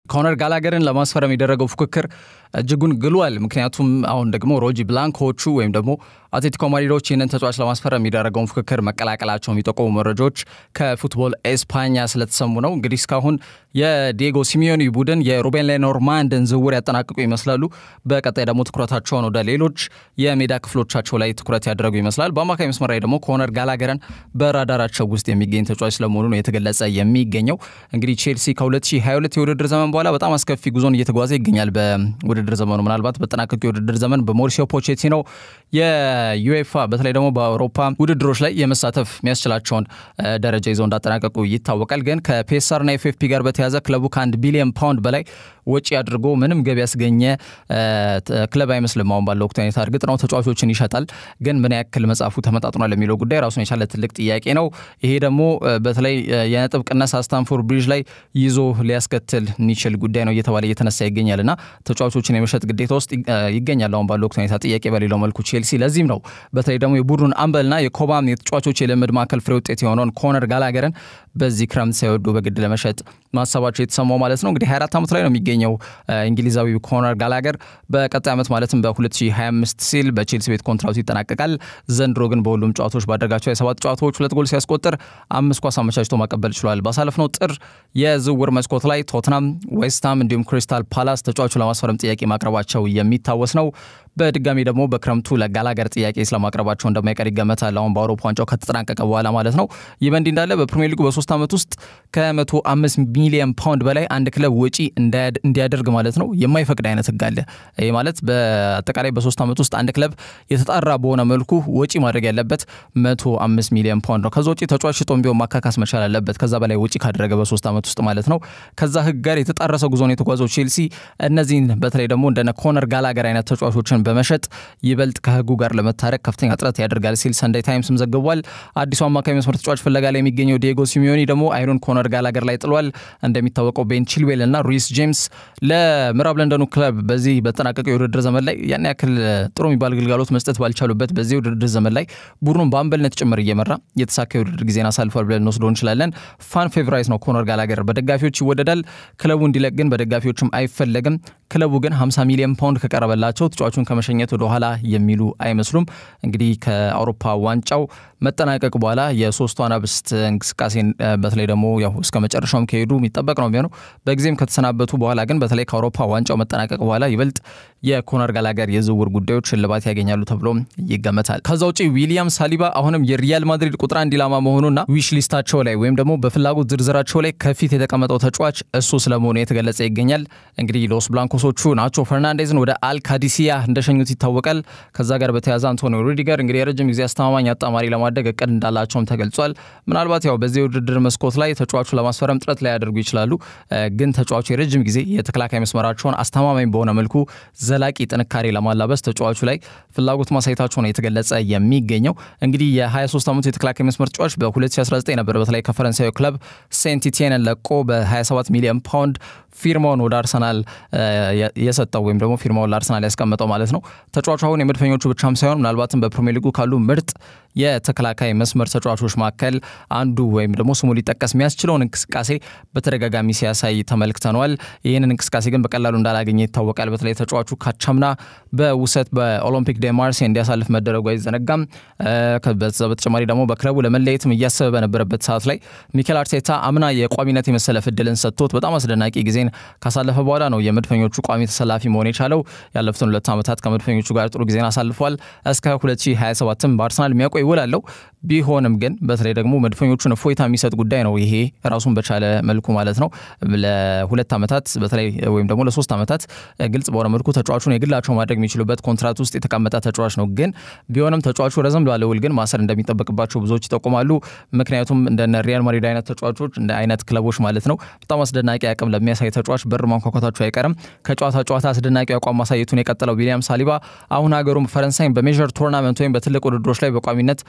ኮነር ጋላገርን ለማስፈረም የደረገው ፉክክር እጅጉን ግሏል። ምክንያቱም አሁን ደግሞ ሮጂ ብላንኮቹ ወይም ደግሞ አትሌቲኮ ማድሪዶች ይህንን ተጫዋች ለማስፈረም የሚደረገውን ፉክክር መቀላቀላቸው የሚጠቁሙ መረጃዎች ከፉትቦል ኤስፓኛ ስለተሰሙ ነው። እንግዲህ እስካሁን የዲየጎ ሲሚዮኒ ቡድን የሩቤን ሌኖርማንድን ዝውውር ያጠናቅቁ ይመስላሉ። በቀጣይ ደግሞ ትኩረታቸውን ወደ ሌሎች የሜዳ ክፍሎቻቸው ላይ ትኩረት ያደረጉ ይመስላል። በአማካይ መስመር ላይ ደግሞ ኮነር ጋላገረን በራዳራቸው ውስጥ የሚገኝ ተጫዋች ስለመሆኑ ነው የተገለጸ የሚገኘው። እንግዲህ ቼልሲ ከ2022 የውድድር ዘመን በኋላ በጣም አስከፊ ጉዞን እየተጓዘ ይገኛል። በውድድር ዘመኑ ምናልባት በጠናቀቁ የውድድር ዘመን በሞሪሲዮ ፖቼቲኖ የዩኤፋ በተለይ ደግሞ በአውሮፓ ውድድሮች ላይ የመሳተፍ የሚያስችላቸውን ደረጃ ይዘው እንዳጠናቀቁ ይታወቃል። ግን ከፒኤስአርና ኤፍኤፍፒ ጋር በተያዘ ክለቡ ከአንድ ቢሊዮን ፓውንድ በላይ ወጪ አድርጎ ምንም ገቢ ያስገኘ ክለብ አይመስልም። አሁን ባለው ወቅት ሁኔታ እርግጥ ነው ተጫዋቾችን ይሸጣል፣ ግን ምን ያክል መጽሐፉ ተመጣጥኗል የሚለው ጉዳይ ራሱን የቻለ ትልቅ ጥያቄ ነው። ይሄ ደግሞ በተለይ የነጥብ ቅነሳ ስታንፎርድ ብሪጅ ላይ ይዞ ሊያስከትል የሚችል ጉዳይ ነው እየተባለ እየተነሳ ይገኛል እና ተጫዋቾችን የመሸጥ ግዴታ ውስጥ ይገኛል አሁን ባለው ወቅት ሁኔታ ጥያቄ በሌለው መልኩ ቼልሲ። ለዚህም ነው በተለይ ደግሞ የቡድኑን አምበልና የኮባም የተጫዋቾች የልምድ ማዕከል ፍሬ ውጤት የሆነውን ኮነር ጋላገርን በዚህ ክረምት ሳይወዱ በግድ ለመሸጥ ማሰባቸው የተሰማው ማለት ነው። እንግዲህ 24 ዓመት ላይ ነው የሚገኘው እንግሊዛዊ ኮነር ጋላገር በቀጣይ ዓመት ማለትም በ2025 ሲል በቼልሲ ቤት ኮንትራቱ ይጠናቀቃል። ዘንድሮ ግን በሁሉም ጨዋታዎች ባደረጋቸው የሰባት ጨዋታዎች ሁለት ጎል ሲያስቆጥር አምስት ኳስ አመቻችቶ ማቀበል ችሏል። ባሳለፍነው ጥር የዝውውር መስኮት ላይ ቶትናም፣ ዌስትሃም እንዲሁም ክሪስታል ፓላስ ተጫዋቹ ለማስፈረም ጥያቄ ማቅረባቸው የሚታወስ ነው። በድጋሚ ደግሞ በክረምቱ ለጋላገር ጥያቄ ስለማቅረባቸው እንደማይቀር ይገመታል። አሁን በአውሮፓ ዋንጫው ከተጠናቀቀ በኋላ ማለት ነው። ይህ በእንዲህ እንዳለ በፕሪሚየር ሊጉ በሶስት ዓመት ውስጥ ከ105 ሚሊዮን ፓውንድ በላይ አንድ ክለብ ወጪ እንዲያደርግ ማለት ነው የማይፈቅድ አይነት ህግ አለ። ይህ ማለት በአጠቃላይ በሶስት ዓመት ውስጥ አንድ ክለብ የተጣራ በሆነ መልኩ ወጪ ማድረግ ያለበት 105 ሚሊዮን ፓውንድ ነው። ከዛ ውጪ ተጫዋች ሽጦም ቢሆን ማካካስ መቻል አለበት። ከዛ በላይ ወጪ ካደረገ በሶስት ዓመት ውስጥ ማለት ነው። ከዛ ህግ ጋር የተጣረሰ ጉዞን የተጓዘው ቼልሲ እነዚህን በተለይ ደግሞ እንደነ ኮነር ጋላገር አይነት ተጫዋቾችን በመሸጥ ይበልጥ ከህጉ ጋር ለመታረቅ ከፍተኛ ጥረት ያደርጋል ሲል ሰንዳይ ታይምስም ዘግቧል። አዲሱ አማካይ መስመር ተጫዋች ፍለጋ ላይ የሚገኘው ዲየጎ ሲሚዮኒ ደግሞ አይኑን ኮነር ጋላገር ላይ ጥሏል። እንደሚታወቀው ቤን ቺልዌል እና ሩይስ ጄምስ ለምዕራብ ለንደኑ ክለብ በዚህ በተጠናቀቀው የውድድር ዘመን ላይ ያን ያክል ጥሩ የሚባል ግልጋሎት መስጠት ባልቻሉበት በዚህ የውድድር ዘመን ላይ ቡድኑን በአምበልነት ጭምር እየመራ የተሳካ የውድድር ጊዜን አሳልፏል ብለን እንወስዶ እንችላለን። ፋን ፌቨራይት ነው ኮነር ጋላገር በደጋፊዎች ይወደዳል። ክለቡ እንዲለቅ ግን በደጋፊዎችም አይፈለግም። ክለቡ ግን 50 ሚሊዮን ፓውንድ ከቀረበላቸው ተጫዋቹን ከመሸኘት ወደ ኋላ የሚሉ አይመስሉም። እንግዲህ ከአውሮፓ ዋንጫው መጠናቀቅ በኋላ የሶስቱ አናብስት እንቅስቃሴን በተለይ ደግሞ ያው እስከ መጨረሻውም ከሄዱ የሚጠበቅ ነው የሚሆነው። በጊዜም ከተሰናበቱ በኋላ ግን በተለይ ከአውሮፓ ዋንጫው መጠናቀቅ በኋላ ይበልጥ የኮነር ጋላገር የዝውውር ጉዳዮች እልባት ያገኛሉ ተብሎ ይገመታል። ከዛ ውጭ ዊሊያም ሳሊባ አሁንም የሪያል ማድሪድ ቁጥር አንድ ኢላማ መሆኑና ዊሽ ሊስታቸው ላይ ወይም ደግሞ በፍላጎት ዝርዝራቸው ላይ ከፊት የተቀመጠው ተጫዋች እሱ ስለመሆኑ የተገለጸ ይገኛል። እንግዲህ ሎስ ብላንኮሶቹ ናቾ ፈርናንዴዝን ወደ አልካዲሲያ እንደሸኙት ይታወቃል። ከዛ ጋር በተያያዘ አንቶኒዮ ሩዲገር እንግዲህ የረጅም ጊዜ አስተማማኝ አጣማሪ ለማድረግ እቅድ እንዳላቸውም ተገልጿል። ምናልባት ያው በዚህ የውድድር መስኮት ላይ ተጫዋቹ ለማስፈረም ጥረት ላይ ያደርጉ ይችላሉ። ግን ተጫዋቹ የረጅም ጊዜ የተከላካይ መስመራቸውን አስተማማኝ በሆነ መልኩ ዘላቂ ጥንካሬ ለማላበስ ተጫዋቹ ላይ ፍላጎት ማሳየታቸው ነው የተገለጸ የሚገኘው። እንግዲህ የ23 ዓመቱ የተከላካይ መስመር ተጫዋች በ2019 ነበር በተለይ ከፈረንሳዩ ክለብ ሴንት ኢቲየንን ለቆ በ27 ሚሊዮን ፓውንድ ፊርማውን ወደ አርሰናል የሰጠው ወይም ደግሞ ፊርማውን ለአርሰናል ያስቀመጠው ማለት ነው። ተጫዋቹ አሁን የመድፈኞቹ ብቻም ሳይሆን ምናልባትም በፕሪሚየር ሊጉ ካሉ ምርጥ የተከላካይ መስመር ተጫዋቾች መካከል አንዱ ወይም ደግሞ ስሙ ሊጠቀስ የሚያስችለውን እንቅስቃሴ በተደጋጋሚ ሲያሳይ ተመልክተነዋል። ይህንን እንቅስቃሴ ግን በቀላሉ እንዳላገኘ ይታወቃል። በተለይ ተጫዋቹ ካቻምና በውሰት በኦሎምፒክ ደ ማርሴ እንዲያሳልፍ መደረጉ አይዘነጋም። በዛ በተጨማሪ ደግሞ በክለቡ ለመለየትም እያሰበ በነበረበት ሰዓት ላይ ሚኬል አርቴታ አምና የቋሚነት የመሰለፍ እድልን ሰጥቶት በጣም አስደናቂ ጊዜን ካሳለፈ በኋላ ነው የመድፈኞቹ ቋሚ ተሰላፊ መሆን የቻለው። ያለፉትን ሁለት ዓመታት ከመድፈኞቹ ጋር ጥሩ ጊዜን አሳልፏል። እስከ 2027ም በአርሰናል የሚያቆይ ውል አለው። ቢሆንም ግን በተለይ ደግሞ መድፈኞቹን እፎይታ የሚሰጥ ጉዳይ ነው ይሄ ራሱን በቻለ መልኩ ማለት ነው። ለሁለት ዓመታት በተለይ ወይም ደግሞ ለሶስት ዓመታት ግልጽ በሆነ መልኩ ተጫዋቹን የግላቸው ማድረግ የሚችሉበት ኮንትራት ውስጥ የተቀመጠ ተጫዋች ነው። ግን ቢሆንም ተጫዋቹ ረዘም ላለ ውል ግን ማሰር እንደሚጠበቅባቸው ብዙዎች ይጠቁማሉ። ምክንያቱም እንደነ ሪያል ማድሪድ አይነት ተጫዋቾች እንደ አይነት ክለቦች ማለት ነው በጣም አስደናቂ አቅም ለሚያሳይ ተጫዋች በር ማንኳኳታቸው አይቀርም። ከጨዋታ ጨዋታ አስደናቂ አቋም ማሳየቱን የቀጠለው ዊሊያም ሳሊባ አሁን ሀገሩም ፈረንሳይን በሜጀር ቶርናመንት ወይም በትልቅ ውድድሮች ላይ በቋሚነት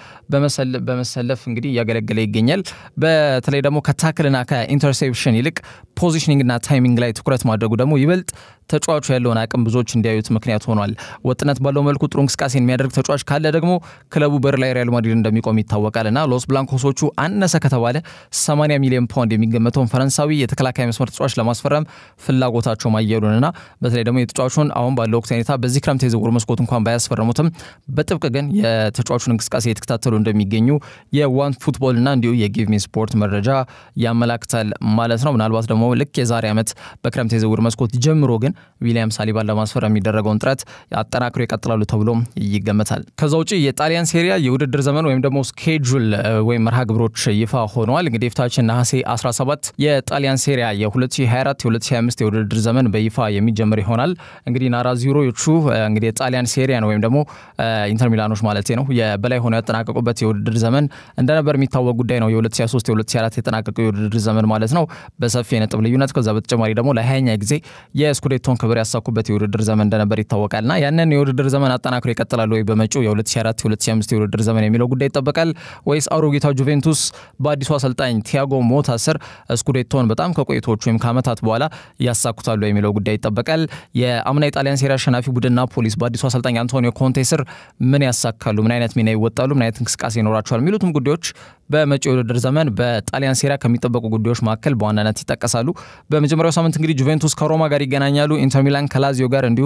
በመሰለፍ እንግዲህ እያገለገለ ይገኛል። በተለይ ደግሞ ከታክልና ከኢንተርሴፕሽን ይልቅ ፖዚሽኒንግና ታይሚንግ ላይ ትኩረት ማድረጉ ደግሞ ይበልጥ ተጫዋቹ ያለውን አቅም ብዙዎች እንዲያዩት ምክንያት ሆኗል። ወጥነት ባለው መልኩ ጥሩ እንቅስቃሴን የሚያደርግ ተጫዋች ካለ ደግሞ ክለቡ በር ላይ ሪያል ማድሪድ እንደሚቆም ይታወቃል እና ሎስ ብላንኮሶቹ አነሰ ከተባለ 80 ሚሊዮን ፓውንድ የሚገመተውን ፈረንሳዊ የተከላካይ መስመር ተጫዋች ለማስፈረም ለማስፈረም ፍላጎታቸው ማየሉንና በተለይ ደግሞ የተጫዋቹን አሁን ባለው ወቅት ሁኔታ በዚህ ክረምት የዝውውር መስኮት እንኳን ባያስፈረሙትም በጥብቅ ግን የተጫዋቹን እንቅስቃሴ የተከታተሉ እንደሚገኙ የዋን ፉትቦልና እንዲሁ የጊቭ ሚ ስፖርት መረጃ ያመላክታል ማለት ነው። ምናልባት ደግሞ ልክ የዛሬ ዓመት በክረምት የዝውውር መስኮት ጀምሮ ግን ዊሊያም ሳሊባን ለማስፈረም የሚደረገውን ጥረት አጠናክሮ ይቀጥላሉ ተብሎ ይገመታል። ከዛ ውጭ የጣሊያን ሴሪያ የውድድር ዘመን ወይም ደግሞ ስኬጁል ወይም መርሃ ግብሮች ይፋ ሆነዋል። እንግዲህ የፊታችን ነሐሴ 17 የጣሊያን ሴሪያ የ2024 የ2025 የውድድር ዘመን በይፋ የሚጀምር ይሆናል። እንግዲህ ናራዚሮቹ እንግዲህ የጣሊያን ሴሪያን ወይም ደግሞ ኢንተር ሚላኖች ማለት ነው የበላይ ሆነው ያጠናቀቁበት የውድድር ዘመን እንደነበር የሚታወቅ ጉዳይ ነው። የ2023 የ2024 የጠናቀቀው የውድድር ዘመን ማለት ነው በሰፊ የነጥብ ልዩነት። ከዛ በተጨማሪ ደግሞ ለሀያኛ ጊዜ የስኩዴቶን ክብር ያሳኩበት የውድድር ዘመን እንደነበር ይታወቃልና ያንን የውድድር ዘመን አጠናክሮ ይቀጥላሉ ወይ በመጪው የ2024 የ2025 የውድድር ዘመን የሚለው ጉዳይ ይጠበቃል ወይስ አሮጌታ ጁቬንቱስ በአዲሱ አሰልጣኝ ቲያጎ ሞታ ስር ስኩዴቶን በጣም ከቆይቶች ወይም ከዓመታት በኋላ ያሳኩታሉ የሚለው ጉዳይ ይጠበቃል። የአምና የጣሊያን ሴሪ አሸናፊ ቡድን ናፖሊስ በአዲሱ አሰልጣኝ አንቶኒዮ ኮንቴ ስር ምን ያሳካሉ፣ ምን አይነት ሚና ይወጣሉ፣ ምን አይነት እንቅስቃሴ ይኖራቸዋል የሚሉትም ጉዳዮች በመጪው የውድድር ዘመን በጣሊያን ሴሪያ ከሚጠበቁ ጉዳዮች መካከል በዋናነት ይጠቀሳሉ። በመጀመሪያው ሳምንት እንግዲህ ጁቬንቱስ ከሮማ ጋር ይገናኛሉ። ኢንተር ሚላን ከላዚዮ ጋር እንዲሁ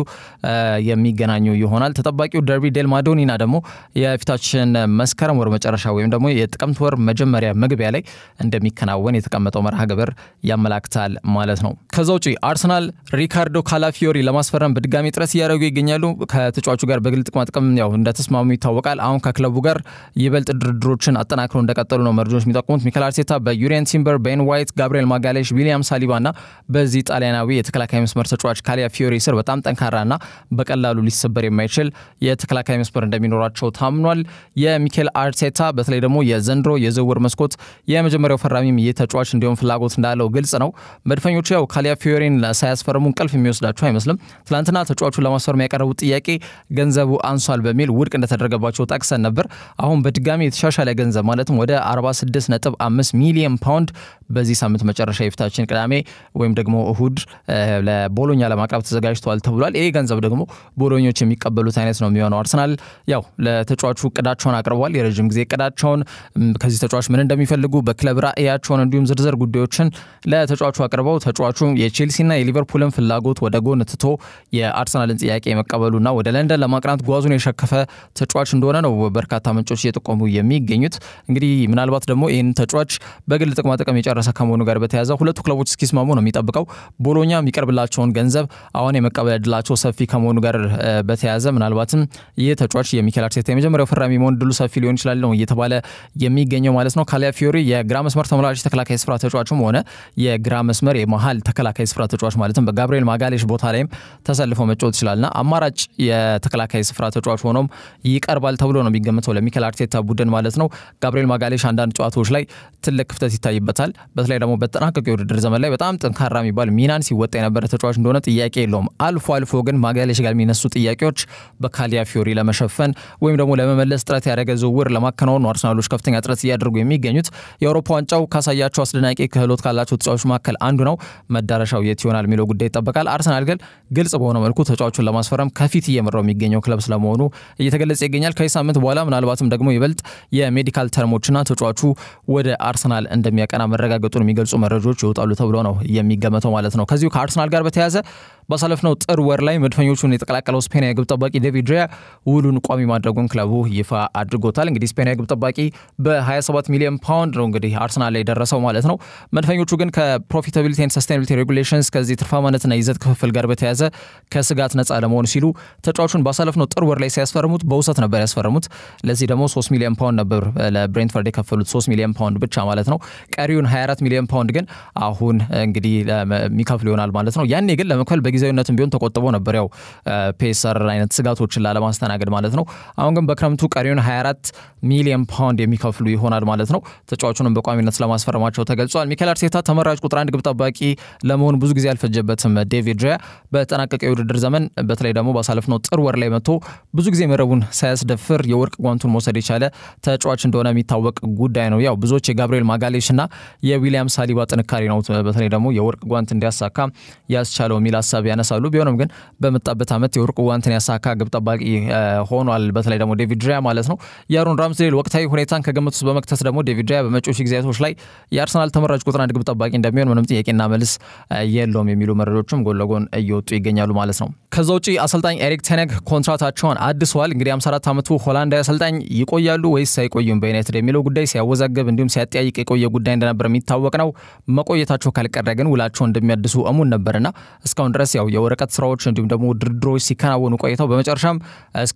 የሚገናኙ ይሆናል። ተጠባቂው ደርቢ ዴል ማዶኒና ደግሞ የፊታችን መስከረም ወር መጨረሻ ወይም ደግሞ የጥቅምት ወር መጀመሪያ መግቢያ ላይ እንደሚከናወን የተቀመጠው መርሃ ግብር ያመላክታል ማለት ነው። ከዛ ውጪ አርሰናል ሪካርዶ ካላፊዮሪ ለማስፈረም በድጋሚ ጥረት እያደረጉ ይገኛሉ። ከተጫዋቹ ጋር በግል ጥቅማ ጥቅም ያው እንደተስማሙ ይታወቃል። አሁን ከክለቡ ጋር ይበልጥ ድርድሮችን አጠናክሮ እንደቀጠሉ ነው መረጃዎች የሚጠቁሙት። ሚካኤል አርቴታ በዩሪየን ቲምበር፣ ቤን ዋይት፣ ጋብሪኤል ማጋሌሽ፣ ዊሊያም ሳሊባ እና በዚህ ጣሊያናዊ የተከላካይ መስመር ተጫዋች ካሊያ ፊዮሪ ስር በጣም ጠንካራና በቀላሉ ሊሰበር የማይችል የተከላካይ መስመር እንደሚኖራቸው ታምኗል። የሚካኤል አርቴታ በተለይ ደግሞ የዘንድሮ የዝውውር መስኮት የመጀመሪያው ፈራሚም ይህ ተጫዋች እንዲሁም ፍላጎት እንዳለው ግልጽ ነው። መድፈኞቹ ያው ካሊያ ፊዮሪን ሳያስፈርሙ እንቅልፍ የሚወስዳቸው አይመስልም። ትናንትና ተጫዋቹን ለማስፈረም ያቀረቡት ጥያቄ ገንዘቡ አንሷል በሚል ውድቅ እንደተደረገባቸው ጠቅሰን ነበር። አሁን በድጋሚ የተሻሻለ ገንዘብ ማለትም ወደ 46.5 ሚሊዮን ፓውንድ በዚህ ሳምንት መጨረሻ የፊታችን ቅዳሜ ወይም ደግሞ እሁድ ለቦሎኛ ለማቅረብ ተዘጋጅተዋል ተብሏል። ይህ ገንዘብ ደግሞ ቦሎኞች የሚቀበሉት አይነት ነው የሚሆነው። አርሰናል ያው ለተጫዋቹ እቅዳቸውን አቅርቧል። የረዥም ጊዜ እቅዳቸውን ከዚህ ተጫዋች ምን እንደሚፈልጉ በክለብ ራዕያቸውን እንዲሁም ዝርዝር ጉዳዮችን ለተጫዋቹ አቅርበው ተጫዋቹ የቼልሲና የሊቨርፑልን ፍላጎት ወደ ጎን ትቶ የአርሰናልን ጥያቄ መቀበሉና ወደ ለንደን ለማቅናት ጓዙን የሸከፈ ተጫዋች እንደሆነ ነው በርካታ ምንጮች እየጠቆሙ የሚገኙት። እንግዲህ ምናልባት ደግሞ ይህን ተጫዋች በግል ጥቅማ ጥቅም የጨረሰ ከመሆኑ ጋር በተያያዘ ሁለቱ ክለቦች እስኪስማሙ ነው የሚጠብቀው። ቦሎኛ የሚቀርብላቸውን ገንዘብ አሁን የመቀበል ዕድላቸው ሰፊ ከመሆኑ ጋር በተያያዘ ምናልባትም ይህ ተጫዋች የሚኬል አርቴታ የመጀመሪያው ፈራሚ መሆን ዕድሉ ሰፊ ሊሆን ይችላል ነው እየተባለ የሚገኘው ማለት ነው። ካሊያ ፊዮሪ የግራ መስመር ተመላላሽ ተከላካይ ስፍራ ተጫዋችም ሆነ የግራ መስመር የመሀል ተከላካይ ስፍራ ተጫዋች ማለትም በጋብሪኤል ማጋሌሽ ቦታ ላይም ተሰልፎ መጫወት ይችላልና አማራጭ የተከላካይ ስፍራ ተጫዋች ሆኖም ይቀርባል ተብሎ ነው የሚገምተው ለሚኬል አርቴታ ቡድን ማለት ነው። ጋብሪኤል ማጋሌሽ አንዳንድ ጨዋታዎች ላይ ትልቅ ክፍተት ይታይበታል። በተለይ ደግሞ በተጠናቀቀው የውድድር ዘመን ላይ በጣም ጠንካራ የሚባል ሚናን ሲወጣ የነበረ ተጫዋች እንደሆነ ጥያቄ የለውም። አልፎ አልፎ ግን ማጋሌሽ ጋር የሚነሱ ጥያቄዎች በካሊያ ፊዮሪ ለመሸፈን ወይም ደግሞ ለመመለስ ጥረት ያደረገ ዝውውር ለማከናወን አርሰናሎች ከፍተኛ ጥረት እያደረጉ የሚገኙት የአውሮፓ ዋንጫው ካሳያቸው አስደናቂ ክህሎት ካላቸው ተጫዋቾች መካከል አንዱ ነው። መዳረሻው የት ይሆናል የሚለው ጉዳይ ይጠበቃል። አርሰናል ግን ግልጽ በሆነ መልኩ ተጫዋቹን ለማስፈረም ከፊት እየመራው የሚገኘው ክለብ ስለመሆኑ እየተገለጸ ይገኛል። ከዚህ ሳምንት በኋላ ምናልባትም ደግሞ ይበልጥ የሜዲካል ተርሞችና ተጫዋቹ ወደ አርሰናል እንደሚያቀና መረጋገጡን የሚገልጹ መረጃዎች ይወጣሉ ተብሎ ነው የሚገመተው ማለት ነው። ከዚሁ ከአርሰናል ጋር በተያያዘ ባሳለፍነው ጥር ወር ላይ መድፈኞቹን የተቀላቀለው ስፔናዊ ግብ ጠባቂ ዴቪድ ሪያ ውሉን ቋሚ ማድረጉን ክለቡ ይፋ አድርጎታል። እንግዲህ ስፔናዊ ግብ ጠባቂ በ27 ሚሊዮን ፓውንድ ነው እንግዲህ አርሰናል ላይ ደረሰው ማለት ነው። መድፈኞቹ ግን ከፕሮፊታቢሊቲ ኤንድ ሰስቴናቢሊቲ ሬጉሌሽንስ ከዚህ ትርፋማነትና ይዘት ክፍፍል ጋር በተያያዘ ከስጋት ነጻ ለመሆን ሲሉ ተጫዋቹን ባሳለፍነው ጥር ወር ላይ ሲያስፈርሙት በውሰት ነበር ያስፈረሙት። ለዚህ ደግሞ 3 ሚሊዮን ፓውንድ ነበር ለብሬንትፈርድ የከፈሉት 3 ሚሊዮን ፓውንድ ብቻ ማለት ነው። ቀሪውን 24 ሚሊዮን ፓውንድ ግን አሁን እንግዲህ የሚከፍሉ ይሆናል ማለት ነው። ያኔ ግን ለመክፈል በጊዜያዊነትም ቢሆን ተቆጥቦ ነበር ያው ፔሰር አይነት ስጋቶችን ላለማስተናገድ ማለት ነው። አሁን ግን በክረምቱ ቀሪውን 24 ሚሊዮን ፓውንድ የሚከፍሉ ይሆናል ማለት ነው። ተጫዋቹንም በቋሚነት ስለማስፈረማቸው ተገልጿል። ሚኬል አርቴታ ተመራጭ ቁጥር አንድ ግብ ጠባቂ ለመሆን ብዙ ጊዜ አልፈጀበትም። ዴቪድ ሪያ በጠናቀቀ የውድድር ዘመን በተለይ ደግሞ ባሳለፍነው ጥር ወር ላይ መጥቶ ብዙ ጊዜ መረቡን ሳያስደፍር የወርቅ ጓንቱን መውሰድ የቻለ ተጫዋች እንደሆነ የሚታወቅ ጉዳይ ነው። ያው ብዙዎች የጋብሪኤል ማጋሌሽ እና የዊሊያም ሳሊባ ጥንካሬ ነው በተለይ ደግሞ የወርቅ ጓንት እንዲያሳካ ያስቻለው የሚል ሀሳብ ሀሳብ ያነሳሉ። ቢሆንም ግን በመጣበት ዓመት የወርቅ ዋንትን ያሳካ ግብ ጠባቂ ሆኗል። በተለይ ደግሞ ዴቪድ ራያ ማለት ነው። የአሮን ራምስዴል ወቅታዊ ሁኔታን ከግምት ውስጥ በመክተት ደግሞ ዴቪድ ራያ በመጪዎች ጊዜያቶች ላይ የአርሰናል ተመራጭ ቁጥር አንድ ግብ ጠባቂ እንደሚሆን ምንም ጥያቄና መልስ የለውም የሚሉ መረጃዎችም ጎን ለጎን እየወጡ ይገኛሉ ማለት ነው። ከዛ ውጭ አሰልጣኝ ኤሪክ ቴነግ ኮንትራታቸውን አድሰዋል። እንግዲህ 54 ዓመቱ ሆላንዳዊ አሰልጣኝ ይቆያሉ ወይስ አይቆዩም በዩናይትድ የሚለው ጉዳይ ሲያወዛግብ እንዲሁም ሲያጠያይቅ የቆየ ጉዳይ እንደነበር የሚታወቅ ነው። መቆየታቸው ካልቀረ ግን ውላቸው እንደሚያድሱ እሙን ነበርና እስካሁን ድረስ ያው የወረቀት ስራዎች እንዲሁም ደግሞ ድርድሮች ሲከናወኑ ቆይተው በመጨረሻም እስከ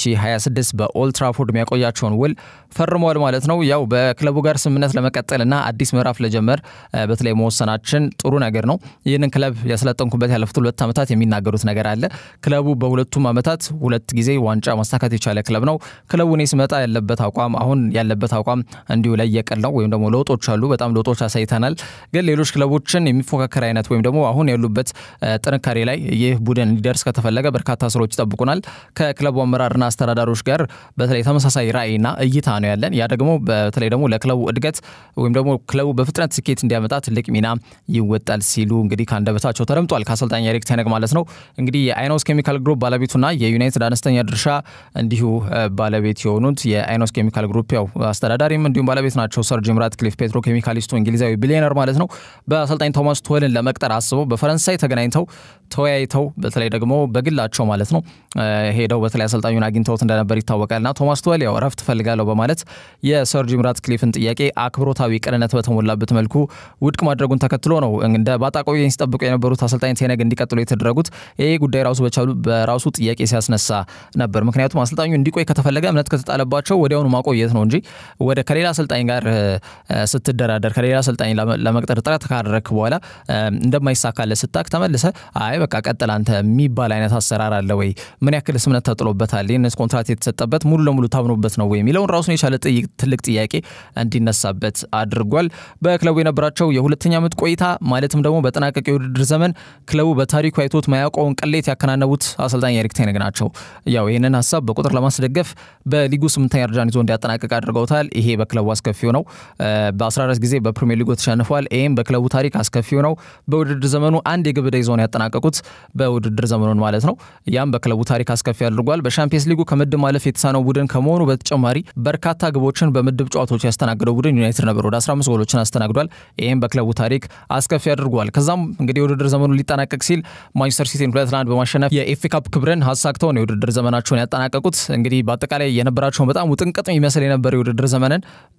2026 በኦልድ ትራፎርድ የሚያቆያቸውን ውል ፈርመዋል ማለት ነው። ያው በክለቡ ጋር ስምምነት ለመቀጠልና አዲስ ምዕራፍ ለጀመር በተለይ መወሰናችን ጥሩ ነገር ነው። ይህንን ክለብ ያስለጠንኩበት ያለፉት ሁለት ዓመታት የሚናገሩት ነገር አለ። ክለቡ በሁለቱም ዓመታት ሁለት ጊዜ ዋንጫ ማሳካት የቻለ ክለብ ነው። ክለቡ እኔ ስመጣ ያለበት አቋም አሁን ያለበት አቋም እንዲሁ ለየቅል ነው፣ ወይም ደግሞ ለውጦች አሉ። በጣም ለውጦች አሳይተናል። ግን ሌሎች ክለቦችን የሚፎካከር አይነት ወይም ደግሞ አሁን ያሉበት ጥንካሬ ላይ ይህ ቡድን እንዲደርስ ከተፈለገ በርካታ ስራዎች ይጠብቁናል። ከክለቡ አመራርና አስተዳዳሮች ጋር በተለይ ተመሳሳይ ራዕይና እይታ ነው ያለን። ያ ደግሞ በተለይ ደግሞ ለክለቡ እድገት ወይም ደግሞ ክለቡ በፍጥነት ስኬት እንዲያመጣ ትልቅ ሚና ይወጣል ሲሉ እንግዲህ ከአንደበታቸው ተደምጧል። ከአሰልጣኝ ኤሪክ ቴነግ ማለት ነው። እንግዲህ የአይኖስ ኬሚካል ግሩፕ ባለቤቱና የዩናይትድ አነስተኛ ድርሻ እንዲሁ ባለቤት የሆኑት የአይኖስ ኬሚካል ግሩፕ ያው አስተዳዳሪም እንዲሁም ባለቤት ናቸው። ሰር ጂም ራትክሊፍ ፔትሮ ኬሚካሊስቱ እንግሊዛዊ ቢሊዮነር ማለት ነው። በአሰልጣኝ ቶማስ ቱኸልን ለመቅጠር አስበው በፈረንሳይ ተገናኝተው ተወያይተው በተለይ ደግሞ በግላቸው ማለት ነው ሄደው በተለይ አሰልጣኙን አግኝተውት እንደነበር ይታወቃልና ቶማስ ቱኸል ያው እረፍት እፈልጋለሁ በማለት የሰር ጂም ራትክሊፍን ጥያቄ አክብሮታዊ ቅንነት በተሞላበት መልኩ ውድቅ ማድረጉን ተከትሎ ነው እንደ ባጣቆየኝ ሲጠብቁ የነበሩት አሰልጣኝ ቴነግ እንዲቀጥሉ የተደረጉት። ይሄ ጉዳይ ራሱ በቻሉ በራሱ ጥያቄ ሲያስነሳ ነበር። ምክንያቱም አሰልጣኙ እንዲቆይ ከተፈለገ እምነት ከተጣለባቸው ወዲያውኑ ማቆየት ነው እንጂ ወደ ከሌላ አሰልጣኝ ጋር ስትደራደር ከሌላ አሰልጣኝ ለመቅጠር ጥረት ካደረክ በኋላ እንደማይሳካለ ስታክ ተመልሰ አይ በቃ ቀጥል አንተ የሚባል አይነት አሰራር አለ ወይ? ምን ያክል እምነት ተጥሎበታል? ይህንስ ኮንትራት የተሰጠበት ሙሉ ለሙሉ ታምኖበት ነው ወይ የሚለውን ራሱን የቻለ ትልቅ ጥያቄ እንዲነሳበት አድርጓል። በክለቡ የነበራቸው የሁለተኛ ዓመት ቆይታ ማለትም ደግሞ በጠናቀቅ የውድድር ዘመን ክለቡ በታሪኩ አይቶት ማያውቀውን ቅሌት ያከናነቡት አሰልጣኝ ኤሪክ ቴነግ ናቸው። ያው ይህንን ሀሳብ በቁጥር ለማስደገፍ በሊጉ ስምንተኛ ደረጃን ይዞ እንዲያጠናቅቅ አድርገውታል። ይሄ በክለቡ አስከፊው ነው። በ14 ጊዜ በፕሪሚየር ሊጉ ተሸንፏል። ይህም በክለቡ ታሪክ አስከፊው ነው። በውድድር ዘመኑ አንድ የግብ ዕዳ ይዘው ነው ያጠናቀቁት በውድድር ዘመኑን ማለት ነው። ያም በክለቡ ታሪክ አስከፊ አድርጓል። በሻምፒየንስ ሊጉ ከምድብ ማለፍ የተሳነው ቡድን ከመሆኑ በተጨማሪ በርካታ ግቦችን በምድብ ጨዋታዎች ያስተናግደው ቡድን ዩናይትድ ነበር። ወደ 15 ጎሎችን አስተናግዷል። ይህም በክለቡ ታሪክ አስከፊ አድርጓል። ከዛም እንግዲህ የውድድር ዘመኑ ሊጠናቀቅ ሲል ማንቸስተር ሲቲን ሁለት ለአንድ በማሸነፍ የኤፍ ካፕ ክብርን አሳክተው ነው የውድድር ዘመናቸውን ያጠናቀቁት። እንግዲህ በአጠቃላይ የነበራቸውን በጣም ውጥንቅጥ የሚመስል የነበረ የውድድር ዘመንን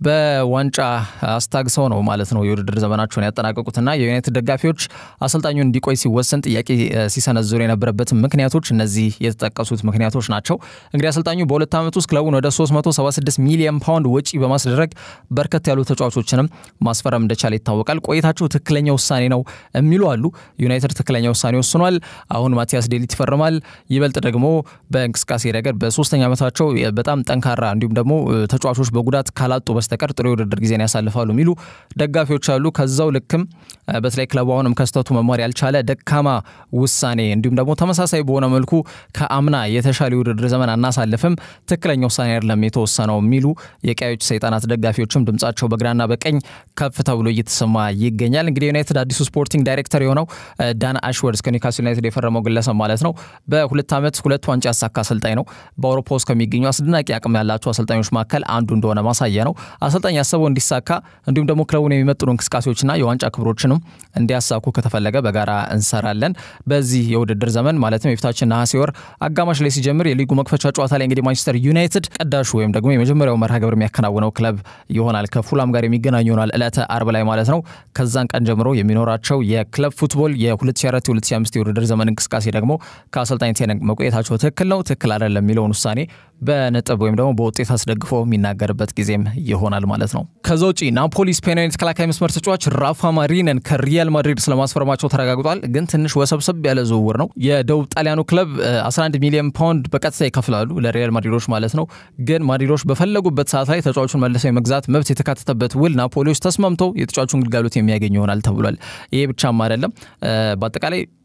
በዋንጫ አስታግሰው ነው ማለት ነው የውድድር ዘመናቸውን ያጠናቀቁትና የዩናይትድ ደጋፊዎች አሰልጣኙን እንዲቆይ ሲወሰን ጥያቄ ሲሰነዝሩ የነበረበት ምክንያቶች እነዚህ የተጠቀሱት ምክንያቶች ናቸው። እንግዲህ አሰልጣኙ በሁለት ዓመት ውስጥ ክለቡን ወደ 376 ሚሊዮን ፓውንድ ወጪ በማስደረግ በርከት ያሉ ተጫዋቾችንም ማስፈረም እንደቻለ ይታወቃል። ቆይታቸው ትክክለኛ ውሳኔ ነው የሚሉ አሉ። ዩናይትድ ትክክለኛ ውሳኔ ወስኗል። አሁን ማቲያስ ዴሊት ይፈርማል። ይበልጥ ደግሞ በእንቅስቃሴ ረገድ በሶስተኛ ዓመታቸው በጣም ጠንካራ እንዲሁም ደግሞ ተጫዋቾች በጉዳት ካላጡ በስተቀር ጥሩ የውድድር ጊዜን ያሳልፋሉ የሚሉ ደጋፊዎች አሉ። ከዛው ልክም በተለይ ክለቡ አሁንም ከስተቱ መማር ያልቻለ ደካማ ውሳኔ እንዲሁም ደግሞ ተመሳሳይ በሆነ መልኩ ከአምና የተሻለ የውድድር ዘመን አናሳልፍም፣ ትክክለኛ ውሳኔ አይደለም የተወሰነው የሚሉ የቀዮች ሰይጣናት ደጋፊዎችም ድምጻቸው በግራና በቀኝ ከፍ ተብሎ እየተሰማ ይገኛል። እንግዲህ ዩናይትድ አዲሱ ስፖርቲንግ ዳይሬክተር የሆነው ዳን አሽወርድ ከኒውካስል ዩናይትድ የፈረመው ግለሰብ ማለት ነው በሁለት ዓመት ሁለት ዋንጫ ያሳካ አሰልጣኝ ነው። በአውሮፓ ውስጥ ከሚገኙ አስደናቂ አቅም ያላቸው አሰልጣኞች መካከል አንዱ እንደሆነ ማሳያ ነው። አሰልጣኝ ያሰበው እንዲሳካ እንዲሁም ደግሞ ክለቡን የሚመጥኑ እንቅስቃሴዎችና የዋንጫ ክብሮችንም እንዲያሳኩ ከተፈለገ በጋራ እንሰራለን። በዚህ የውድድር ዘመን ማለትም የፊታችን ነሐሴ ወር አጋማሽ ላይ ሲጀምር የሊጉ መክፈቻ ጨዋታ ላይ እንግዲህ ማንቸስተር ዩናይትድ ቀዳሹ ወይም ደግሞ የመጀመሪያው መርሃ ግብር የሚያከናውነው ክለብ ይሆናል። ከፉላም ጋር የሚገናኙ ይሆናል ዕለተ አርብ ላይ ማለት ነው። ከዛን ቀን ጀምሮ የሚኖራቸው የክለብ ፉትቦል የ2004/2005 የውድድር ዘመን እንቅስቃሴ ደግሞ ከአሰልጣኝ ቴነግ መቆየታቸው ትክክል ነው ትክክል አይደለም የሚለውን ውሳኔ በነጥብ ወይም ደግሞ በውጤት አስደግፎ የሚናገርበት ጊዜም ይሆናል ማለት ነው። ከዛ ውጪ ናፖሊ ስፔናዊ ተከላካይ መስመር ተጫዋች ራፋ ማሪነን ከሪያል ማድሪድ ስለማስፈረማቸው ተረጋግጧል። ግን ትንሽ ወሰብሰብ ያለ ዝውውር ነው። የደቡብ ጣሊያኑ ክለብ 11 ሚሊዮን ፓውንድ በቀጥታ ይከፍላሉ ለሪያል ማድሪዶች ማለት ነው። ግን ማድሪዶች በፈለጉበት ሰዓት ላይ ተጫዋቹን መልሰው የመግዛት መብት የተካተተበት ውል ናፖሊዎች ተስማምተው የተጫዋቹን ግልጋሎት የሚያገኙ ይሆናል ተብሏል። ይሄ ብቻም አይደለም። በአጠቃላይ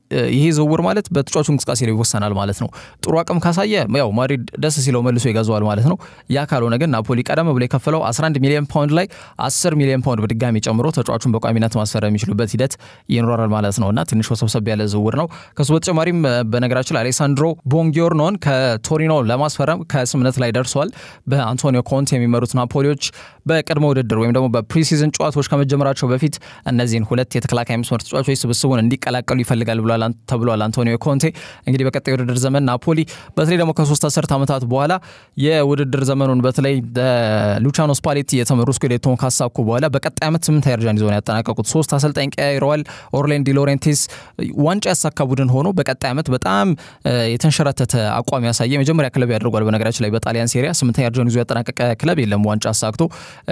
ይሄ ዝውውር ማለት በተጫዋቹ እንቅስቃሴ ላይ ይወሰናል ማለት ነው። ጥሩ አቅም ካሳየ ያው ማድሪድ ደስ ሲለው መልሶ ይገዛዋል ማለት ነው። ያ ካልሆነ ግን ናፖሊ ቀደም ብሎ የከፈለው 11 ሚሊዮን ፓውንድ ላይ 10 ሚሊዮን ፓውንድ በድጋሚ ጨምሮ ተጫዋቹን በቋሚነት ማስፈረም የሚችሉበት ሂደት ይኖራል ማለት ነው እና ትንሽ ወሰብሰብ ያለ ዝውውር ነው። ከሱ በተጨማሪም በነገራችን ላይ አሌሳንድሮ ቦንጊዮርኖን ከቶሪኖ ለማስፈረም ከስምነት ላይ ደርሷል። በአንቶኒዮ ኮንቴ የሚመሩት ናፖሊዎች በቅድመ ውድድር ወይም ደግሞ በፕሪሲዝን ጨዋታዎች ከመጀመራቸው በፊት እነዚህን ሁለት የተከላካይ መስመር ተጫዋቾች ስብስቡን እንዲቀላቀሉ ይፈልጋል ተብሏል። አንቶኒዮ ኮንቴ እንግዲህ በቀጣይ የውድድር ዘመን ናፖሊ በተለይ ደግሞ ከሶስት አስርት ዓመታት በኋላ የውድድር ዘመኑን በተለይ ሉቻኖ ስፓሌቲ የተመሩ ስኩዴቶን ካሳኩ በኋላ በቀጣይ ዓመት ስምንት ደረጃን ይዘው ያጠናቀቁት ሶስት አሰልጣኝ ቀያይረዋል። ኦርሌን ዲ ሎሬንቴስ ዋንጫ ያሳካ ቡድን ሆኖ በቀጣይ ዓመት በጣም የተንሸራተተ አቋም ያሳየ የመጀመሪያ ክለብ ያደርጓል። በነገራችን ላይ በጣሊያን ሴሪያ ስምንተኛ ደረጃን ይዞ ያጠናቀቀ ክለብ የለም ዋንጫ አሳክቶ።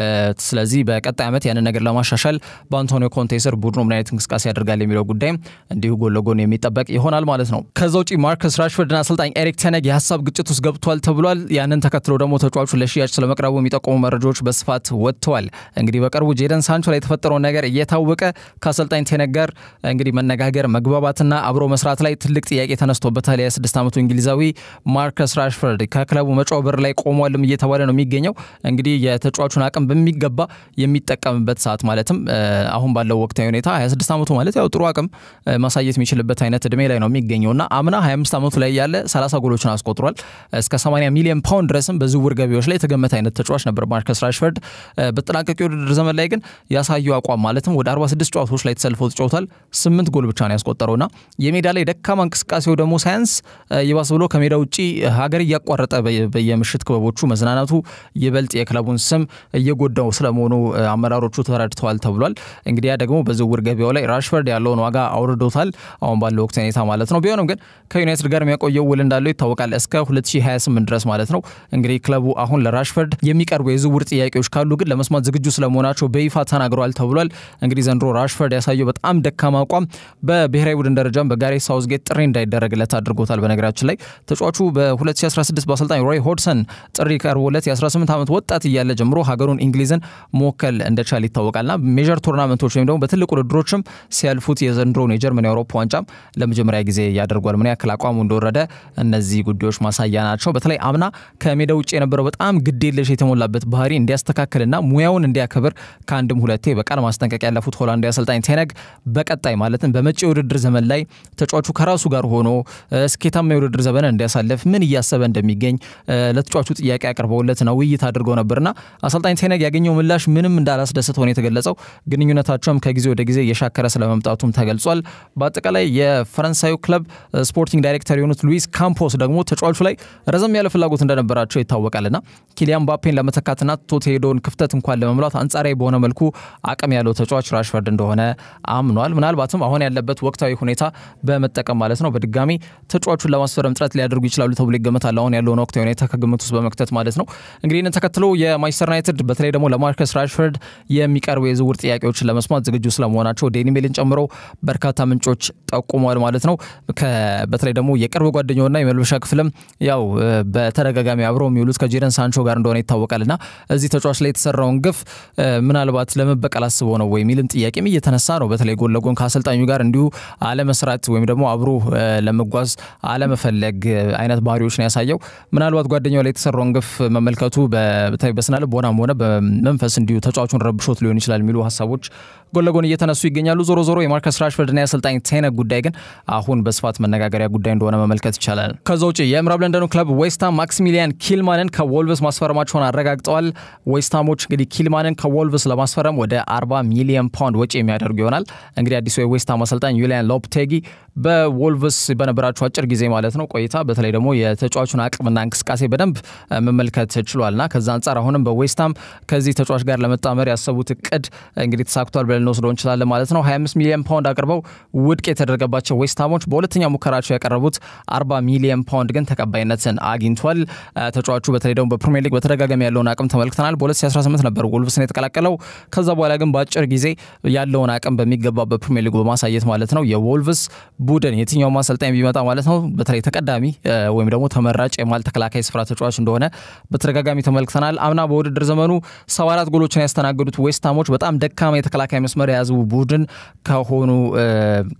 ስለዚህ በቀጣይ ዓመት ያንን ነገር ለማሻሻል በአንቶኒዮ ኮንቴ ስር ቡድኑ ምን አይነት እንቅስቃሴ ያደርጋል የሚለው ጉዳይም እንዲሁ ጎን ለጎን የሚጠበቅ ይሆናል ማለት ነው። ከዛ ውጪ ማርከስ ራሽፎርድና አሰልጣኝ ኤሪክ ቴነግ የሀሳብ ግጭት ውስጥ ገብቷል ተብሏል። ያንን ተከትሎ ደግሞ ተጫዋቹ ለሽያጭ ስለመቅረቡ የሚጠቁሙ መረጃዎች በስፋት ወጥተዋል። እንግዲህ በቅርቡ ጄደን ሳንቾ ላይ የተፈጠረውን ነገር እየታወቀ ከአሰልጣኝ ቴነግ ጋር እንግዲህ መነጋገር መግባባትና አብሮ መስራት ላይ ትልቅ ጥያቄ ተነስቶበታል። የስድስት ዓመቱ እንግሊዛዊ ማርከስ ራሽፎርድ ከክለቡ መጫው በር ላይ ቆሟልም እየተባለ ነው የሚገኘው። እንግዲህ የተጫዋቹን አቅም በሚገባ የሚጠቀምበት ሰዓት ማለትም አሁን ባለው ወቅታዊ ሁኔታ 26 ዓመቱ ማለት ያው ጥሩ አቅም ማሳየት የሚችልበት አይነት እድሜ ላይ ነው የሚገኘው እና አምና 25 ዓመቱ ላይ ያለ 30 ጎሎችን አስቆጥሯል። እስከ 80 ሚሊዮን ፓውንድ ድረስም በዝውውር ገቢዎች ላይ የተገመተ አይነት ተጫዋች ነበር ማርከስ ራሽፎርድ። በተጠናቀቂ ውድድር ዘመን ላይ ግን ያሳየው አቋም ማለትም ወደ 46 ጨዋታዎች ላይ ተሰልፎ ተጫውቷል። ስምንት ጎል ብቻ ነው ያስቆጠረውና የሜዳ ላይ ደካማ እንቅስቃሴው ደግሞ ሳያንስ ይባስ ብሎ ከሜዳ ውጭ ሀገር እያቋረጠ በየምሽት ክበቦቹ መዝናናቱ ይበልጥ የክለቡን ስም እየጎዳው ስለመሆኑ አመራሮቹ ተረድተዋል ተብሏል። እንግዲህ ያ ደግሞ በዝውውር ገቢያው ላይ ራሽፎርድ ያለውን ዋጋ አውርዶታል፣ አሁን ባለው ወቅት ሁኔታ ማለት ነው። ቢሆንም ግን ከዩናይትድ ጋር የሚያቆየው ውል እንዳለው ይታወቃል፣ እስከ 2028 ድረስ ማለት ነው። እንግዲህ ክለቡ አሁን ለራሽፎርድ የሚቀርቡ የዝውውር ጥያቄዎች ካሉ ግን ለመስማት ዝግጁ ስለመሆናቸው በይፋ ተናግረዋል ተብሏል። እንግዲህ ዘንድሮ ራሽፎርድ ያሳየው በጣም ደካማ አቋም በብሔራዊ ቡድን ደረጃም በጋሬት ሳውዝጌት ጥሪ እንዳይደረግለት አድርጎታል። በነገራችን ላይ ተጫዋቹ በ2016 በአሰልጣኝ ሮይ ሆድሰን ጥሪ ቀርቦለት የ18 ዓመት ወጣት እያለ ጀምሮ ሀገሩን እንግሊዝን መወከል እንደቻለ ይታወቃልና ሜጀር ቶርናመንቶች ወይም ደግሞ በትልቅ ውድድሮችም ሲያልፉት የዘንድሮውን የጀርመን የአውሮፓ ዋንጫም ለመጀመሪያ ጊዜ ያደርጓል። ምን ያክል አቋሙ እንደወረደ እነዚህ ጉዳዮች ማሳያ ናቸው። በተለይ አምና ከሜዳ ውጭ የነበረው በጣም ግዴለሽ የተሞላበት ባህሪ እንዲያስተካክልና ሙያውን እንዲያከብር ከአንድም ሁለቴ በቃል ማስጠንቀቂያ ያለፉት ሆላንዳዊ አሰልጣኝ ቴነግ በቀጣይ ማለትም በመጪ የውድድር ዘመን ላይ ተጫዋቹ ከራሱ ጋር ሆኖ ስኬታማ የውድድር ዘመንን እንዲያሳልፍ ምን እያሰበ እንደሚገኝ ለተጫዋቹ ጥያቄ አቅርበውለት ነው ውይይት አድርገው ነበርና አሰልጣኝ ቴነግ ያገኘው ምላሽ ምንም እንዳላስደሰተው ነው የተገለጸው። ግንኙነታቸውም ከጊዜ ወደ ጊዜ እየሻከረ ስለመምጣቱም ተገልጿል። በአጠቃላይ የፈረንሳዩ ክለብ ስፖርቲንግ ዳይሬክተር የሆኑት ሉዊስ ካምፖስ ደግሞ ተጫዋቹ ላይ ረዘም ያለ ፍላጎት እንደነበራቸው ይታወቃልና ኪሊያን ባፔን ለመተካትና ትቶት የሄደውን ክፍተት እንኳን ለመሙላት አንጻራዊ በሆነ መልኩ አቅም ያለው ተጫዋች ራሽፈርድ እንደሆነ አምኗል። ምናልባትም አሁን ያለበት ወቅታዊ ሁኔታ በመጠቀም ማለት ነው በድጋሚ ተጫዋቹን ለማስፈረም ጥረት ሊያደርጉ ይችላሉ ተብሎ ይገመታል። አሁን ያለውን ወቅታዊ ሁኔታ ከግምት ውስጥ በመክተት ማለት ነው። እንግዲህ ይህንን ተከትሎ የማንቸስተር ዩናይትድ በተለይ ደግሞ ለማርከስ ራሽፈርድ የሚቀርቡ የዝውውር ጥያቄዎችን ለመስማት ዝግጁ ስለመሆናቸው ዴይሊ ሜልን ጨምሮ በርካታ ምንጮች ጠቁመዋል ማለት ነው። በተለይ ደግሞ የቅርብ ጓደኛውና የመልበሻ ክፍልም ያው በተደጋጋሚ አብረው የሚውሉት ከጄደን ሳንቾ ጋር እንደሆነ ይታወቃልና እዚህ ተጫዋች ላይ የተሰራውን ግፍ ምናልባት ለመበቀል አስበው ነው ወይ የሚልም ጥያቄም እየተነሳ ነው። በተለይ ጎን ለጎን ከአሰልጣኙ ጋር እንዲሁ አለመስራት ወይም ደግሞ አብሮ ለመጓዝ አለመፈለግ አይነት ባህሪዎች ነው ያሳየው። ምናልባት ጓደኛው ላይ የተሰራውን ግፍ መመልከቱ በስነ ልቦናም ሆነ በመንፈስ እንዲሁ ተጫዋቹን ረብሾት ሊሆን ይችላል የሚሉ ሀሳቦች ጎን ለጎን እየተነሱ ይገኛሉ። ዞሮ ዞሮ የማርከስ ራሽፈርድና የአሰልጣኝ ቴነግ ጉዳይ ግን አሁን በስፋት መነጋገሪያ ጉዳይ እንደሆነ መመልከት ይቻላል። ከዛ ውጭ የምዕራብ ለንደኑ ክለብ ዌስትሃም ማክሲሚሊያን ኪልማንን ከወልቭስ ማስፈረማቸውን አረጋግጠዋል። ዌስትሃሞች እንግዲህ ኪልማንን ከወልቭስ ለማስፈረም ወደ 40 ሚሊዮን ፓውንድ ወጪ የሚያደርጉ ይሆናል። እንግዲህ አዲሱ የዌስትሃም አሰልጣኝ ዩሊያን ሎፕቴጊ በወልቭስ በነበራቸው አጭር ጊዜ ማለት ነው ቆይታ በተለይ ደግሞ የተጫዋቹን አቅምና እንቅስቃሴ በደንብ መመልከት ችሏልና ከዛ አንጻር አሁንም በዌስትሃም ከዚህ ተጫዋች ጋር ለመጣመር ያሰቡት እቅድ እንግዲህ ተሳክቷል ብለን ልንወስደው እንችላለን ማለት ነው። 25 ሚሊዮን ፓውንድ አቅርበው ውድቅ የተደረገባቸው ዌስትሃሞች በሁለተኛ ሙከራቸው ያቀረቡት 40 ሚሊዮን ፓውንድ ግን ተቀባይነትን አግኝቷል። ተጫዋቹ በተለይ ደግሞ በፕሪሚየር ሊግ በተደጋጋሚ ያለውን አቅም ተመልክተናል። በ2018 ነበር ወልቭስን የተቀላቀለው። ከዛ በኋላ ግን በአጭር ጊዜ ያለውን አቅም በሚገባ በፕሪሚየር ሊጉ በማሳየት ማለት ነው የወልቭስ ቡድን የትኛውም አሰልጣኝ ቢመጣ ማለት ነው በተለይ ተቀዳሚ ወይም ደግሞ ተመራጭ የማል ተከላካይ ስፍራ ተጫዋች እንደሆነ በተደጋጋሚ ተመልክተናል። አምና በውድድር ዘመኑ ሰባ አራት ጎሎችን ያስተናገዱት ዌስትሃሞች በጣም ደካማ የተከላካይ መስመር የያዙ ቡድን ከሆኑ ክለቦች መካከል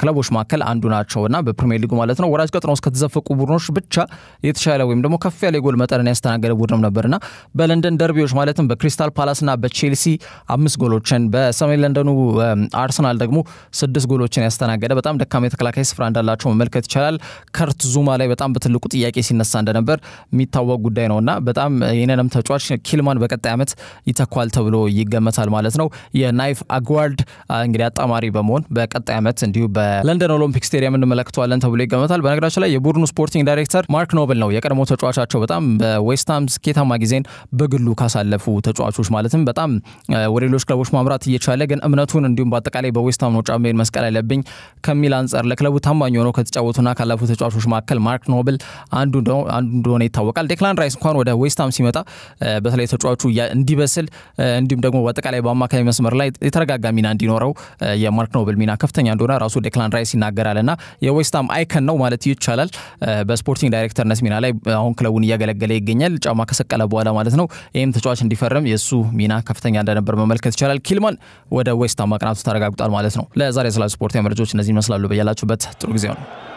መካከል አንዱ ናቸው እና በፕሪሚየር ሊጉ ማለት ነው ወራጅ ቀጠና ውስጥ ከተዘፈቁ ቡድኖች ብቻ የተሻለ ወይም ደግሞ ከፍ ያለ የጎል መጠንን ያስተናገደ ቡድንም ነበርና በለንደን ደርቢዎች ማለትም በክሪስታል ፓላስና በቼልሲ አምስት ጎሎችን በሰሜን ለንደኑ አርሰናል ደግሞ ስድስት ጎሎችን ያስተናገደ በጣም ደካማ የተከላካይ ስፍራ እንዳላቸው መመልከት ይቻላል። ከርት ዙማ ላይ በጣም በትልቁ ጥያቄ ሲነሳ እንደነበር የሚታወቅ ጉዳይ ነው እና በጣም ይህንንም ተጫዋች ኪልማን በቀጣይ ዓመት ይተኳል ተብሎ ይገመታል ማለት ነው። የናይፍ አግዋርድ እንግዲህ አጣማሪ በመሆን በቀጣይ ዓመት እንዲሁ በለንደን ኦሎምፒክ ስቴዲየም እንመለከተዋለን ተብሎ ይገመታል። በነገራችን ላይ የቡድኑ ስፖርቲንግ ዳይሬክተር ማርክ ኖብል ነው የቀድሞ ተጫዋቻቸው በጣም በዌስትሃም ስኬታማ ጊዜን በግሉ ካሳለፉ ተጫዋቾች ማለትም በጣም ወደ ሌሎች ክለቦች ማምራት እየቻለ ግን እምነቱን እንዲሁም በአጠቃላይ በዌስትሃም ነው ጫማዬን መስቀል ያለብኝ ከሚል አንጻር ለክለቡ ታማኝ ሆነው ከተጫወቱና ካለፉ ተጫዋቾች መካከል ማርክ ኖብል አንዱ እንደሆነ ይታወቃል። ዴክላን ራይስ እንኳን ወደ ዌስትሃም ሲመጣ በተለይ ተጫዋቹ እንዲበስል እንዲሁም ደግሞ በአጠቃላይ በአማካኝ መስመር ላይ የተረጋጋ ሚና እንዲኖረው የማርክ ኖብል ሚና ከፍተኛ እንደሆነ ራሱ ዴክላን ራይስ ይናገራል እና የዌስትሃም አይከን ነው ማለት ይቻላል። በስፖርቲንግ ዳይሬክተርነት ሚና ላይ አሁን ክለቡን እያገለገለ ይገኛል። ጫማ ከሰቀለ በኋላ ማለት ነው። ይህም ተጫዋች እንዲፈርም የእሱ ሚና ከፍተኛ እንደነበር መመልከት ይቻላል። ኪልማን ወደ ዌስትሃም ማቅናቱ ተረጋግጧል ማለት ነው። ለዛሬ ስለ ስፖርት መረጃዎች እነዚህ ይመስላሉ። በያላችሁበት ጥሩ ጊዜ ነው።